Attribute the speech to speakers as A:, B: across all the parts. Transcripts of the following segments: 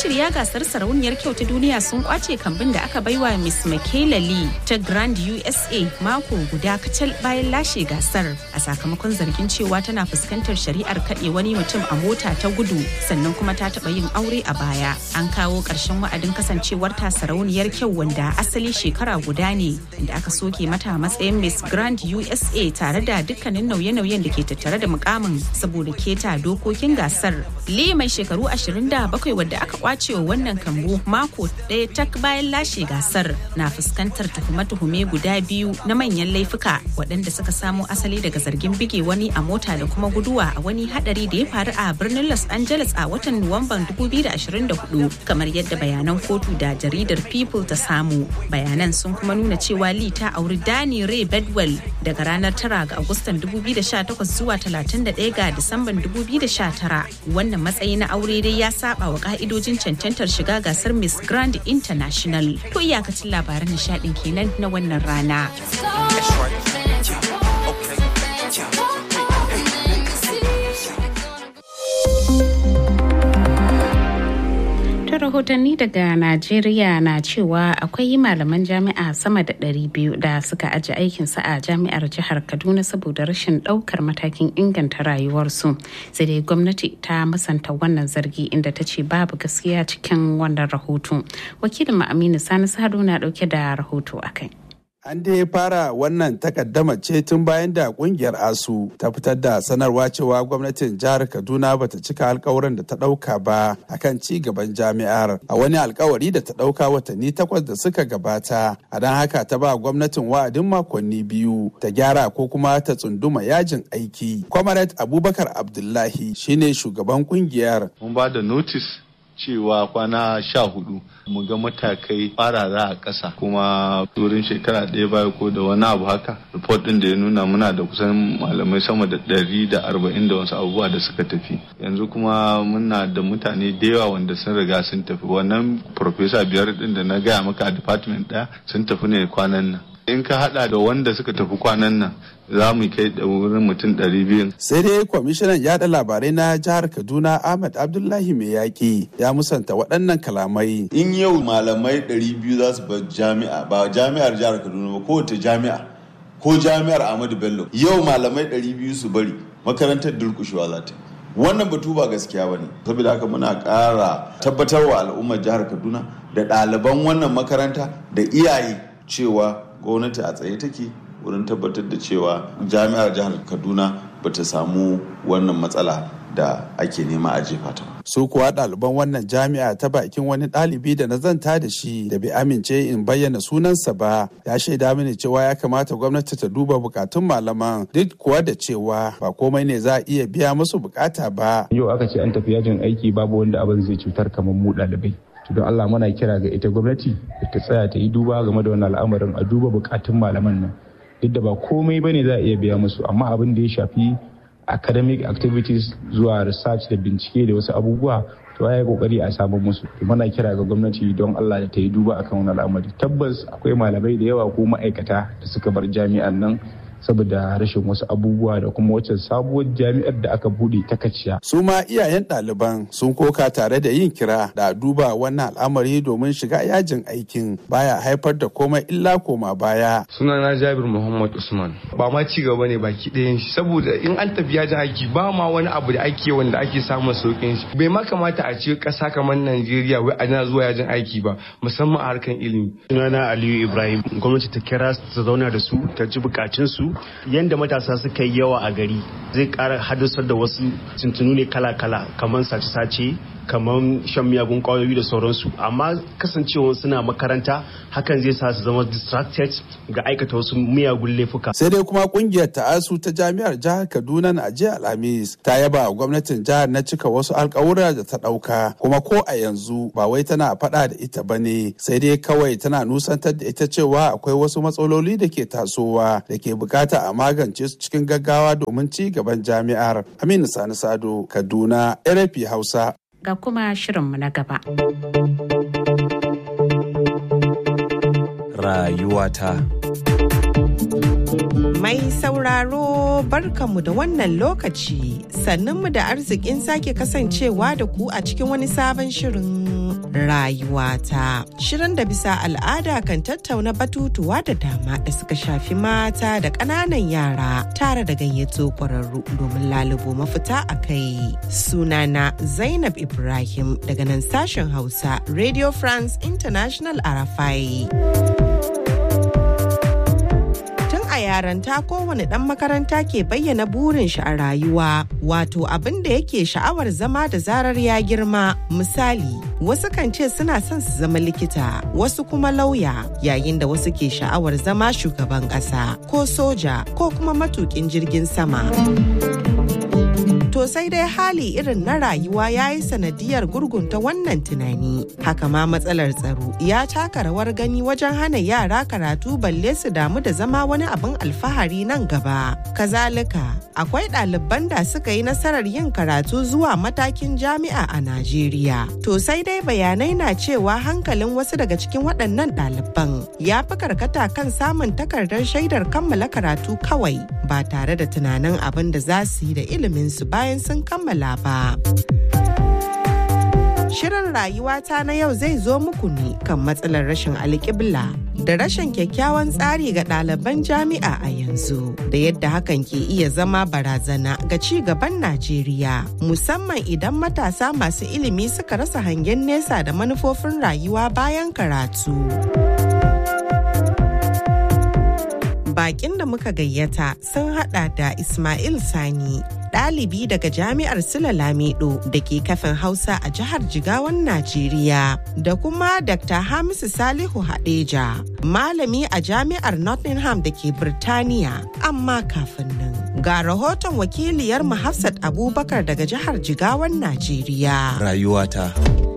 A: Mashirya gasar sarauniyar kyau ta duniya sun kwace kambin da aka baiwa Miss Michaela Lee ta Grand USA mako guda kacal bayan lashe gasar a sakamakon zargin cewa tana fuskantar shari'ar kaɗe wani mutum a mota ta gudu sannan kuma ta taɓa yin aure a baya. An kawo ƙarshen wa'adin kasancewar ta sarauniyar kyau wanda asali shekara guda ne da aka soke mata matsayin Miss Grand USA tare da dukkanin nauye-nauyen da ke tattare da mukamin saboda keta dokokin gasar. Lee mai shekaru 27 wadda aka kwace wa wannan kambu mako ɗaya tak bayan lashe gasar na fuskantar tuhume-tuhume guda biyu na manyan laifuka waɗanda suka samo asali daga zargin bige wani a mota da kuma guduwa a wani hadari da ya faru a birnin Los Angeles a watan Nuwamban 2024 kamar yadda bayanan kotu da jaridar People ta samu. Bayanan sun kuma nuna cewa Lee ta auri Danny Ray Bedwell daga ranar 9 ga Agustan 2018 zuwa 31 ga Disamban 2019. Wannan matsayi na aure dai ya saba wa ka'idojin cancantar shiga gasar Miss Grand International. To iyakacin labaran nishadin kenan na wannan rana. rahotanni daga Najeriya na cewa akwai malaman jami'a sama da 200 da suka aji aikinsu a jami'ar jihar Kaduna saboda rashin ɗaukar matakin inganta rayuwarsu. Sai dai gwamnati ta musanta wannan zargi inda ta ce babu gaskiya cikin wannan rahoto. Wakilin Aminu Sani Sado na ɗauke da rahoto a kai.
B: An dai fara wannan takaddama ce tun bayan da kungiyar ASU ta fitar da sanarwa cewa gwamnatin jihar Kaduna bata cika alkawarin da ta dauka ba akan ci gaban jami'ar a wani alkawari da ta dauka watanni takwas da suka gabata. A don haka ta ba gwamnatin wa'adin makonni biyu ta gyara ko kuma ta tsunduma yajin aiki. Comrade Abubakar Abdullahi shine shugaban kungiyar.
C: Mun ba da notice cewa kwana sha hudu mu ga matakai farara a ƙasa kuma turin shekara ɗaya baya ko da wani abu haka report ɗin da ya nuna muna da kusan malamai sama da ɗari da arba'in da wasu abubuwa da suka tafi yanzu kuma muna da mutane da yawa wanda sun riga sun tafi wannan professor biyar ɗin da na gaya maka a department ɗaya sun tafi ne kwanan nan in ka hada da wanda suka tafi kwanan nan za mu kai da wurin mutum ɗari biyu.
B: sai dai kwamishinan yada labarai na jihar kaduna ahmad abdullahi mai yaƙi ya musanta waɗannan kalamai
D: in yau malamai ɗari biyu za su bar jami'a ba jami'ar jihar kaduna ba kowace jami'a ko jami'ar ahmadu bello yau malamai ɗari biyu su bari makarantar durkushewa za ta wannan batu ba gaskiya ba ne saboda haka muna ƙara tabbatarwa al'ummar jihar kaduna da ɗaliban wannan makaranta da iyaye cewa gwamnati a tsaye take wurin tabbatar da cewa jami'ar jihar kaduna ba ta samu wannan matsala da ake nema a jefa ta
B: su kuwa ɗaliban wannan jami'a ta bakin wani ɗalibi da na zanta da shi da bai amince in bayyana sunansa ba ya shaida mini cewa ya kamata gwamnati ta duba bukatun malaman duk kuwa da cewa ba komai ne za a iya biya musu bukata ba
E: yau aka ce an tafi yajin aiki babu wanda abin zai cutar kamar mu ɗalibai don Allah muna kira ga ita gwamnati ta tsaya ta yi duba game da wannan al'amarin a duba bukatun malaman nan duk da ba komai bane za a iya biya musu amma abin da ya shafi academic activities zuwa research da bincike da wasu abubuwa to ya yi kokari a samu musu muna kira ga gwamnati don Allah da ta yi duba akan wannan al'amari tabbas akwai malamai da yawa ko ma'aikata da suka bar jami'an nan saboda rashin wasu abubuwa da kuma wacce sabuwar jami'ar da aka bude ta kaciya.
B: su ma iyayen ɗaliban sun koka tare da yin kira da duba wannan al'amari domin shiga yajin aikin baya haifar da komai illa koma baya.
F: sunana jabir muhammad usman ba ma ci gaba ne baki ɗayan shi saboda in an tafi yajin aiki ba ma wani abu da ake wanda ake samun sauƙin shi bai ma kamata a ce ƙasa kamar najeriya wai ana zuwa yajin aiki ba musamman a harkan ilimi.
G: sunana aliyu ibrahim gwamnati ta kira ta zauna da su ta ji bukatunsu yadda matasa suka yi yawa a gari zai kara haddasar da wasu tuntunu ne kala-kala kamar sace-sace kamar shan miyagun kwayoyi da sauransu amma kasancewa suna makaranta hakan zai sa su zama distracted ga aikata wasu miyagun laifuka
B: sai dai kuma kungiyar ta'asu ta jami'ar jihar kaduna na jiya alhamis ta yaba gwamnatin jihar na cika wasu alkawura da ta dauka kuma ko a yanzu ba wai tana faɗa da ita ba ne sai dai kawai tana nusantar da ita cewa akwai wasu matsaloli da ke tasowa da ke bukata a magance su cikin gaggawa domin ci gaban jami'ar aminu sani sado kaduna rfi hausa
A: ga kuma shirinmu na gaba.
H: Rayuwata.
I: Mai sauraro barkanmu da wannan lokaci sannunmu da arzikin sake kasancewa da ku a cikin wani sabon shirin rayuwata. Shirin da bisa al'ada kan tattauna batutuwa da dama da suka shafi mata da ƙananan yara tare da gayyato ƙwararru domin lalubo mafita a kai. Sunana Zainab Ibrahim daga nan sashen Hausa Radio France International Arafai. yaranta kowane ɗan makaranta ke bayyana burin shi a rayuwa wato abin da yake sha'awar zama da zarar ya girma misali wasu kan ce suna son su zama likita wasu kuma lauya yayin da wasu ke sha'awar zama shugaban ƙasa ko soja ko kuma matukin jirgin sama. To sai dai hali irin na rayuwa ya yi sanadiyar gurgunta wannan tunani. Haka ma matsalar tsaro ya taka rawar gani wajen hana yara karatu balle su damu da zama wani abin alfahari nan gaba. Kazalika, akwai ɗaliban da suka yi nasarar yin karatu zuwa matakin jami'a a Najeriya. To sai dai bayanai na cewa hankalin wasu daga cikin waɗannan ɗaliban ya fi karkata kan samun takardar shaidar kammala karatu kawai ba tare da tunanin abin da za su yi da iliminsu bayan sun kammala ba. Shirin rayuwata na yau zai zo muku ne kan matsalar rashin alƙibla da rashin kyakkyawan tsari ga ɗaliban jami'a a yanzu da yadda hakan ke iya zama barazana ga ci gaban Najeriya musamman idan matasa masu ilimi suka rasa hangen nesa da manufofin rayuwa bayan karatu. Bakin da muka gayyata sun hada da Ismail Sani ɗalibi daga jami'ar Sula Lamido da ke kafin Hausa a jihar Jigawan Najeriya da kuma Dr. Hamisu Salihu Hadeja, malami a jami'ar Nottingham da ke Birtaniya. Amma kafin nan, ga rahoton wakiliyar Hafsat Abubakar daga jihar Jigawan Najeriya.
H: Rayuwata.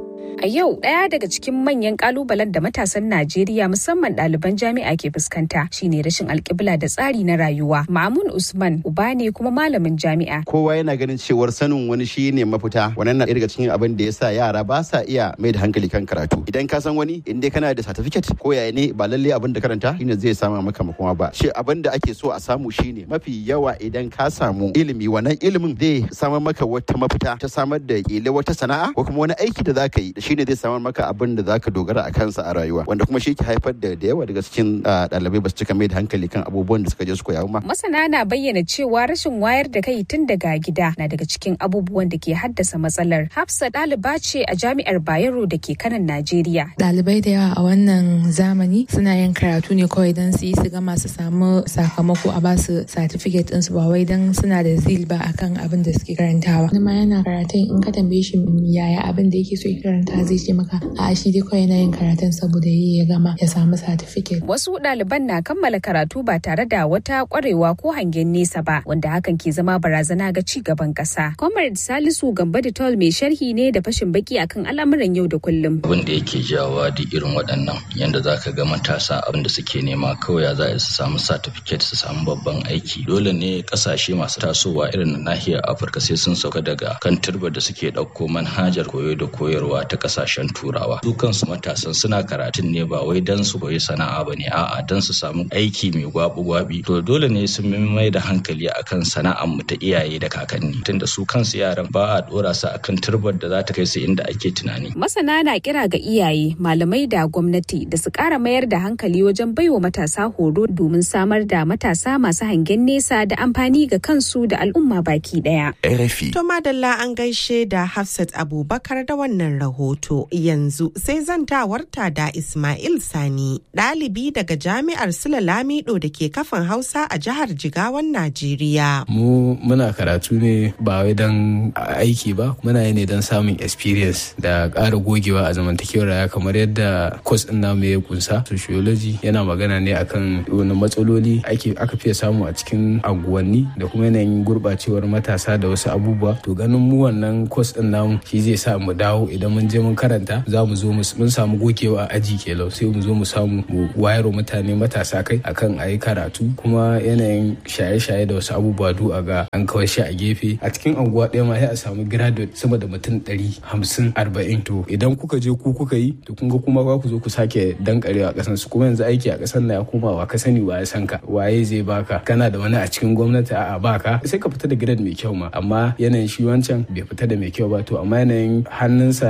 J: A yau ɗaya daga cikin manyan kalubalen da matasan Najeriya musamman ɗaliban jami'a ke fuskanta shine rashin alƙibla da tsari na rayuwa. Mamun Usman uba ne kuma malamin jami'a.
H: Kowa yana ganin cewar sanin wani shi ne mafita. Wannan na daga cikin abin da yasa yara ba sa iya mai da hankali kan karatu. Idan ka san wani in dai kana da certificate ko yaya ne ba lalle abin da karanta shine zai sama maka makoma ba. Shi abin da ake so a samu shine mafi yawa idan ka samu ilimi wannan ilimin zai samar maka wata mafita ta samar da kila wata sana'a ko kuma wani aiki da zaka yi shine zai samar maka abin da zaka dogara a kansa a rayuwa wanda kuma shi ke haifar da da yawa daga cikin ɗalibai ba su cika mai da hankali kan abubuwan da suka je su koya ma.
J: Masana na bayyana cewa rashin wayar da kai tun daga gida na daga cikin abubuwan da ke haddasa matsalar. Hafsa ɗaliba ce a jami'ar Bayero da ke kanan Najeriya.
K: Ɗalibai da yawa a wannan zamani suna yin karatu ne kawai don su yi su gama su samu sakamako a ba su certificate ɗinsu ba wai don suna da zil ba akan abin da suke karantawa. Wani ma yana karatun in ka tambaye shi yaya abin da yake so ya karanta zai ce maka a shi dai kawai yana yin karatun saboda yi ya gama ya samu certificate.
J: Wasu ɗaliban na kammala karatu ba tare da wata ƙwarewa ko hangen nesa ba wanda hakan ke zama barazana ga ci gaban ƙasa. Comrade Salisu Gamba Tol mai sharhi ne da fashin baki akan al'amuran yau da kullum.
L: Abin da yake jawa duk irin waɗannan yanda za ka ga matasa abin da suke nema kawai za su samu certificate su samu babban aiki. Dole ne ƙasashe masu tasowa irin na nahiyar Afirka sai sun sauka daga kan turbar da suke ɗauko manhajar koyo da koyarwa ta ƙasashen turawa su kansu matasan suna karatun ne ba wai dan su koyi sana'a ba ne a'a dan su samu aiki mai gwabi gwabi to dole ne sun mai da hankali akan sana'ar mu ta iyaye da kakanni tunda su kansu yaran ba a dora su akan turbar da za ta kai su inda ake tunani
J: masana na kira ga iyaye malamai da gwamnati da su kara mayar da hankali wajen baiwa matasa horo domin samar da matasa masu hangen nesa da amfani ga kansu da al'umma baki daya
H: RFI
I: To madalla an gaishe da Hafsat Abubakar da wannan rahoto yanzu sai zantawarta da Ismail Sani ɗalibi daga jami'ar Sula Lamido da ke kafin Hausa a jihar Jigawan Najeriya.
M: Mu muna karatu ne ba wai don aiki ba muna yi ne don samun experience da ƙara gogewa a zamantakewar raya kamar yadda course ɗin namu ya kunsa sociology yana magana ne akan wani matsaloli aka fiye samu a cikin anguwanni da kuma yanayin gurɓacewar matasa da wasu abubuwa to ganin mu wannan course ɗin namu shi zai sa mu dawo idan mun je mun karanta za mu zo mun samu gogewa a aji kelau sai mu zo mu samu mu wayar mutane matasa kai akan a yi karatu kuma yanayin shaye-shaye da wasu abubuwa du a ga an kawai shi a gefe a cikin anguwa ɗaya ma sai a samu graduate sama da mutum ɗari hamsin arba'in to idan kuka je ku kuka yi to kun ga kuma za ku zo ku sake dankarewa a ƙasan su kuma yanzu aiki a ƙasan na ya koma wa ka sani wa ya san ka waye zai baka kana da wani a cikin gwamnati a'a baka sai ka fita da grade mai kyau ma amma yanayin shi wancan bai fita da mai kyau ba to amma yanayin hannunsa da suke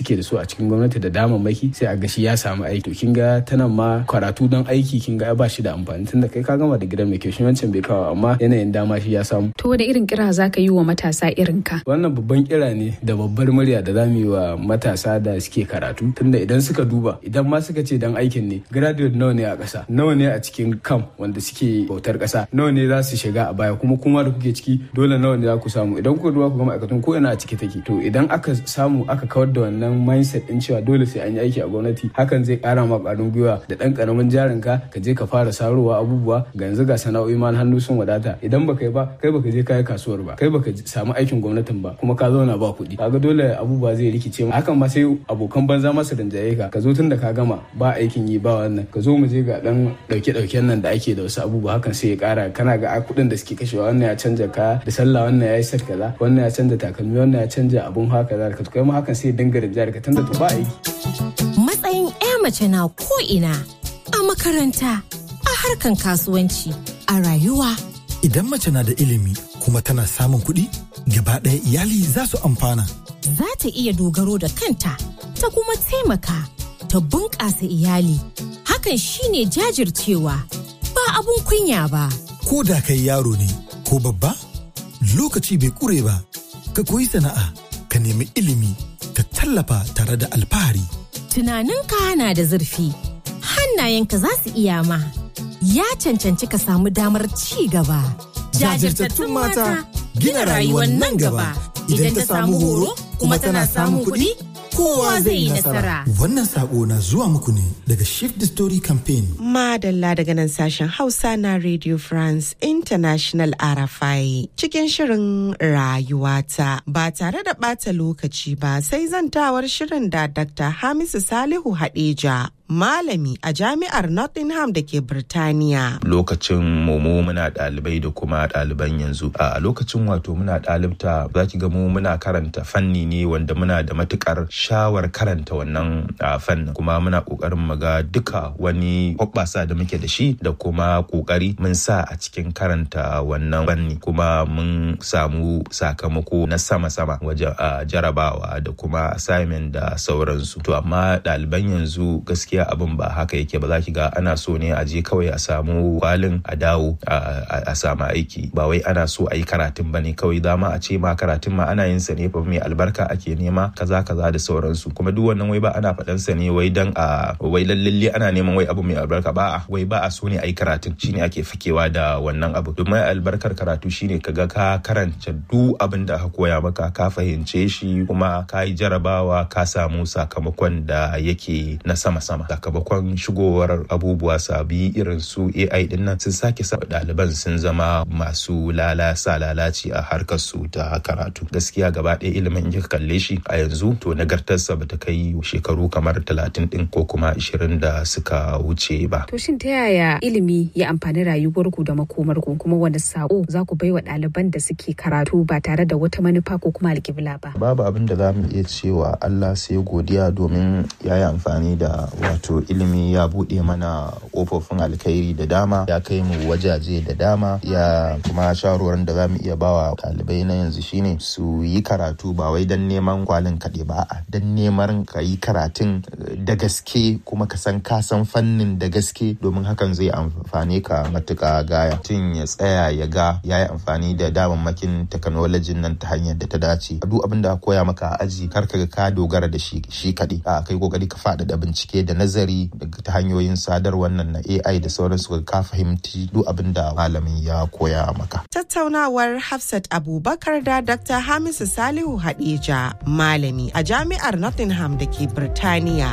M: suke da su a cikin gwamnati da damammaki sai a ga shi ya samu aiki to kin ga tana ma karatu don aiki kin ga ba shi da amfani tunda kai ka gama da gidan mai kyau shi wancan bai kawo amma yanayin dama shi ya samu
J: to da irin kira zaka yi wa matasa irin ka
M: wannan babban kira ne da babbar murya da zamu yi wa matasa da suke karatu tunda idan suka duba idan ma suka ce dan aikin ne graduate nawa ne a ƙasa nawa ne a cikin kam wanda suke bautar ƙasa nawa ne za su shiga a baya kuma kuma da kuke ciki dole nawa ne za ku samu idan kuka duba ku ga ma'aikatan ko ina a ciki take to idan aka samu aka kawar da wannan mindset din cewa dole sai an yi aiki a gwamnati hakan zai ƙara ma ƙwarin gwiwa da ɗan ƙaramin jarin ka ka je ka fara sarowa abubuwa ga yanzu ga sana'o'i ma hannu sun wadata idan baka yi ba kai baka je kai kasuwar ba kai baka samu aikin gwamnatin ba kuma ka zauna ba kuɗi kaga dole abubuwa zai rikice mu hakan ma sai abokan banza masu rinjaye ka ka zo tun da ka gama ba aikin yi ba wannan ka zo mu je ga dan dauke dauken nan da ake da wasu abubuwa hakan sai ya kara kana ga kuɗin da suke kashewa wannan ya canja ka da sallah wannan ya yi set kaza wannan ya canja takalmi wannan ya canja abun haka kaza ka kai ma hakan sai ya dinga rinjaye ka tunda to ba aiki
N: matsayin 'ya mace na ko ina a makaranta a harkan kasuwanci a rayuwa
O: Idan mace na da ilimi kuma tana samun kuɗi, gaba ɗaya iyali za su amfana.
N: za ta iya dogaro da kanta ta kuma taimaka ta bunƙasa iyali hakan shine jajircewa ba abun kunya ba
O: Ko da kai yaro ne ko babba, lokaci bai ƙure ba, ka koyi sana'a, ka nemi ilimi, ka tallafa tare da alfahari.
N: tunaninka na da zurfi hannayenka za su iya ma ya cancanci ka samu damar ci gaba
O: Jajirtattun mata gina rayuwar nan gaba.
N: idan ta samu horo kuma tana samun kuɗi kowa zai yi nasara
O: Wannan sako na zuwa muku ne daga Shift the Story Campaign.
I: Madalla daga nan sashen Hausa na Radio France International RFI cikin shirin rayuwata ba tare da ɓata lokaci ba sai zantawar shirin da Dr. Hamisu Salihu Hadeja malami a jami'ar Nottingham da ke Birtaniya.
P: lokacin mu mu muna ɗalibai da kuma ɗaliban yanzu a lokacin wato muna ɗalibta za ki ga mu muna karanta fanni ne wanda muna da matukar shawar karanta wannan a, fannin kuma muna ƙoƙarin mu ga duka wani hoɓɓasa da muke da shi da kuma ƙoƙari mun sa a cikin karanta wannan fanni kuma mun samu sakamako na sama-sama wajen a, jarabawa da kuma assignment da sauransu to amma ɗaliban yanzu gaskiya abin ba haka yake ba za ki ga ana so ne a je kawai a samu kwalin a dawo a- a a samu aiki ba wai ana so a yi karatun ba ne kawai dama a ce ma karatun ma ana yin sa ne fa mai albarka ake nema kaza kaza da sauransu kuma duk wannan wai ba ana faɗan sa ne wai dan a wai lallalle ana neman wai abu mai albarka ba a wai ba a so ne a yi karatun shine ake fakewa da wannan abu domin albarkar karatu shine kaga ka karanta duk abin da aka koya maka ka fahimce shi kuma ka yi jarabawa ka samu sakamakon da yake na sama-sama sakamakon shigowar abubuwa sabi irin su AI din nan sun sake sa ɗaliban sun zama masu lalasa lalaci a harkar su ta karatu gaskiya gaba ɗaya ilimin in kika kalle shi a yanzu to nagartarsa bata kai shekaru kamar talatin din ko kuma ashirin da suka wuce ba
J: To shin ta yaya ilimi ya amfani rayuwarku da makomarku kuma wani sako za ku baiwa ɗaliban da suke karatu ba tare da wata manufa ko kuma alƙibla ba?
P: babu abin da za mu iya cewa Allah sai godiya domin ya yi amfani da wato ilimi ya buɗe mana ƙofofin alkhairi da dama ya kai mu wajaje da dama ya kuma shawarwarin da za mu iya bawa ɗalibai na yanzu shine su yi karatu ba wai don neman kwalin kaɗai ba a don neman ka yi karatun eh, da gaske kuma ka san ka san fannin da gaske domin hakan zai amfane ka matuƙa gaya tun ya tsaya ya ga ya yi amfani da damammakin teknolojin nan ta hanyar da ta dace duk abin da aka koya maka a aji kar ka ga ka dogara da shi shi kaɗai a kai kokari ka faɗaɗa bincike da nazari daga ta hanyoyin sadarwar nan na AI da sauransu ka fahimci duk abin da malamin ya koya maka
I: Tattaunawar Hafsat Abubakar da Dr. Hamisu Salihu Hadeja, malami a jami'ar Nottingham da ke Birtaniya.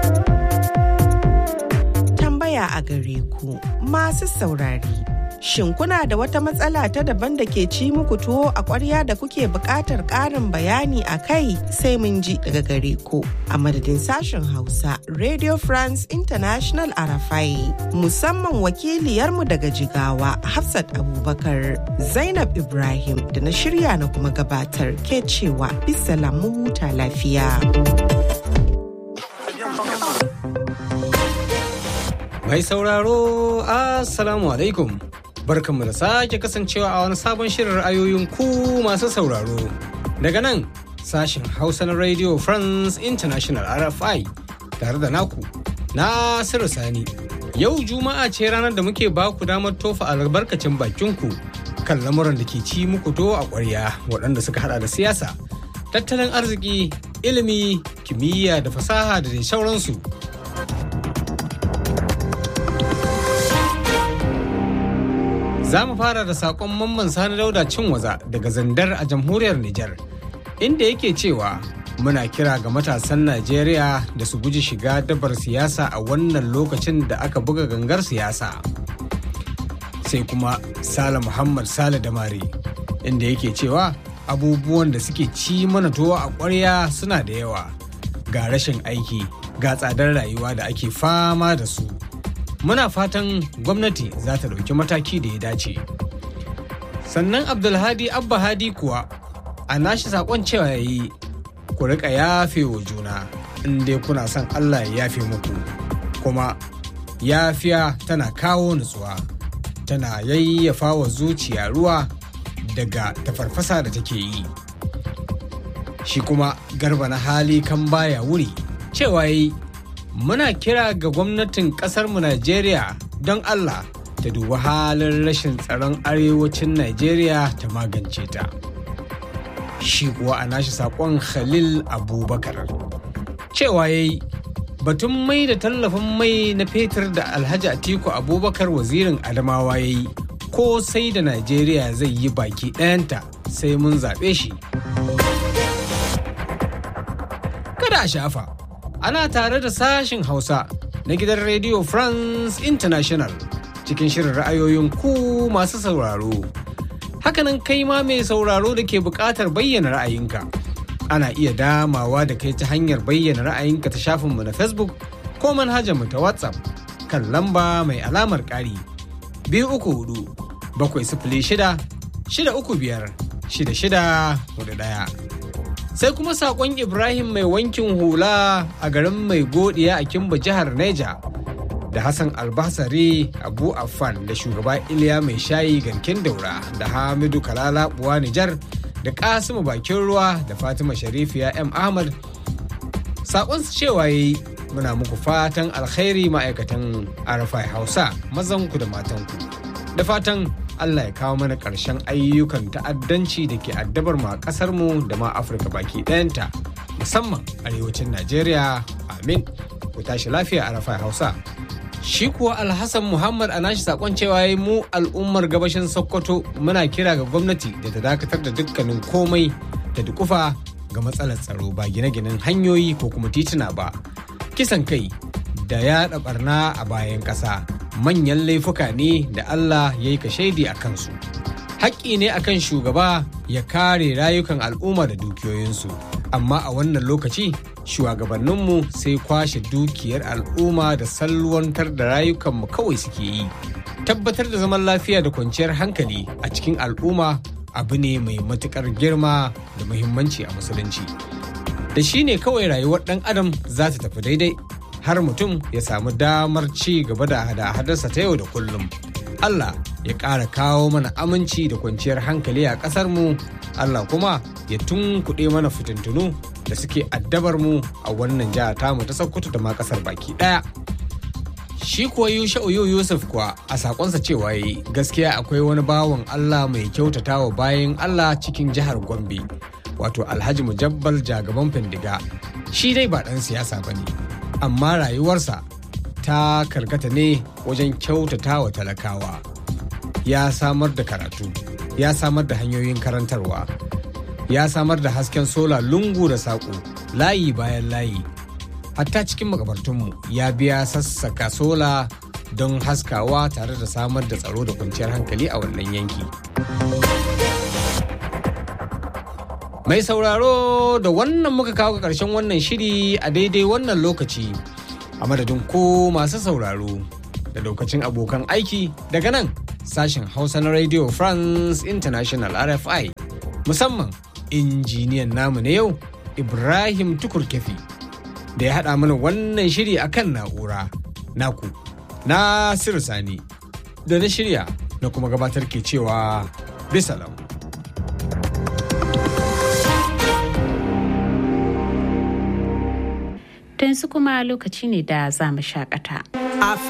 I: Tambaya a gare ku masu saurari. Shin kuna da wata matsala ta daban da ke ci muku tuwo a ƙwarya da kuke buƙatar ƙarin bayani a kai sai mun ji daga gare ku. A madadin sashen Hausa, Radio France International Arafai, musamman wakiliyarmu daga Jigawa, Hafsat Abubakar, Zainab Ibrahim da na shirya na kuma gabatar ke cewa bisa mu huta lafiya.
Q: Mai sauraro, Assalamu alaikum. Barkanmu da sake kasancewa a wani sabon shirin ra'ayoyin ku masu sauraro. Daga nan, sashen Hausa na Radio France International RFI tare da naku Nasiru Sani. Yau Juma'a ce ranar da muke ba ku damar tofa albarkacin bakinku kan lamuran da ke ci muku to a ƙwarya waɗanda suka hada da siyasa, tattalin arziki, ilimi, kimiyya da fasaha da dai sauransu. Za mu fara da saƙon mamman sani dauda cin waza daga zandar a jamhuriyar Nijar, inda yake cewa muna kira ga matasan Najeriya da su guji shiga dabar siyasa a wannan lokacin da aka buga gangar siyasa. Sai kuma Sale Muhammad Sale Damari, inda yake cewa abubuwan da suke ci mana tuwo a ƙwarya suna da yawa, ga rashin aiki, ga tsadar rayuwa da ake fama da su. muna fatan gwamnati za ta ɗauki mataki da ya dace sannan abdulhadi abba hadi kuwa a nashi saƙon cewa ya yi ku riƙa yafe wa juna in dai kuna son allah ya yafe muku kuma yafiya tana kawo nutsuwa tana yayyafa wa zuciya ruwa daga tafarfasa da take yi shi kuma garba na hali kan baya wuri cewa yi muna kira ga gwamnatin mu Najeriya don Allah ta dubi halin rashin tsaron arewacin Najeriya ta magance ta. Shi kuwa a nashi saƙon Khalil Abubakar. Cewa ya yi batun mai da tallafin mai na fetur da Alhaji Atiku Abubakar wazirin Adamawa ya yi ko sai da Najeriya zai yi baki ɗayanta sai mun zaɓe shi. Kada a shafa. ana tare da sashin Hausa na gidan Radio France International cikin shirin ra'ayoyin ku masu sauraro. Hakanan kai ma mai sauraro da ke buƙatar bayyana ra'ayinka. Ana iya damawa da kai ta hanyar bayyana ra'ayinka ta shafinmu na Facebook ko manhajarmu ta WhatsApp kan lamba mai alamar ƙari. Biyu uku hudu, bakwai sifili shida, shida uku biyar, shida shida hudu ɗaya. sai kuma sakon ibrahim mai wankin hula a garin mai godiya a kimba jihar neja da hassan albasari abu affan da shugaba iliya mai shayi garkin daura da hamidu kalala buwa nijar da kasimu bakin ruwa da fatima sharifiya m ahmad sakon su cewa yi muna muku fatan alkhairi ma'aikatan arafai hausa mazanku da matanku da fatan Allah ya kawo mana ƙarshen ayyukan ta'addanci da ke addabar mu a ƙasar mu da ma Afirka baki ɗayanta musamman arewacin Najeriya amin ku tashi lafiya a rafa Hausa. Shi kuwa Alhassan Muhammad a nashi sakon cewa ya mu al'ummar gabashin Sokoto muna kira ga gwamnati da ta dakatar da dukkanin komai da dukufa ga matsalar tsaro ba gine-ginen hanyoyi ko kuma tituna ba. Kisan kai da yaɗa barna a bayan ƙasa. manyan laifuka ne da Allah ya yi shaidi a kansu. Haƙƙi ne akan shugaba ya kare rayukan al'umma da dukiyoyinsu, amma a wannan lokaci shugabanninmu sai kwashe dukiyar al'umma da salwantar da rayukanmu kawai suke yi. Tabbatar da zaman lafiya da kwanciyar hankali a cikin al'umma abu ne mai matuƙar girma da muhimmanci a musulunci. Da shi ne kawai rayuwar ɗan adam za ta tafi daidai har mutum ya samu damar ci gaba da hada-hadarsa ta yau da kullum. Allah ya ƙara kawo mana aminci da kwanciyar hankali a ƙasarmu, Allah kuma ya tunkuɗe mana fitintunu da suke addabar mu a wannan jiha tamu ta Sokoto da ma ƙasar baki ɗaya. Shi kuwa Yusha'u Yusuf kuwa a sakonsa cewa yi gaskiya akwai wani bawan Allah mai kyautatawa bayan Allah cikin jihar Gombe, wato Alhaji Mujabbal Jagaban Findiga. Shi dai ba ɗan siyasa ba ne. amma rayuwarsa ta karkata ne wajen kyautata wa talakawa ya samar da karatu ya samar da hanyoyin karantarwa ya samar da hasken sola lungu da saƙo layi bayan layi hatta cikin makabartunmu ya biya sassaka sola don haskawa tare da samar da tsaro da kwanciyar hankali a wannan yanki Mai sauraro da wannan muka kawo ga ƙarshen wannan shiri a daidai wannan lokaci a madadin ko masu sauraro da lokacin abokan aiki daga nan sashen Hausa na Radio France International RFI musamman injiniyan namu na yau Ibrahim Tukur Kefi da ya haɗa mana wannan shiri akan na'ura naku na Sani da na shirya na kuma gabatar ke cewa bisalam.
A: Ta yanzu kuma lokaci ne da za mu shakata.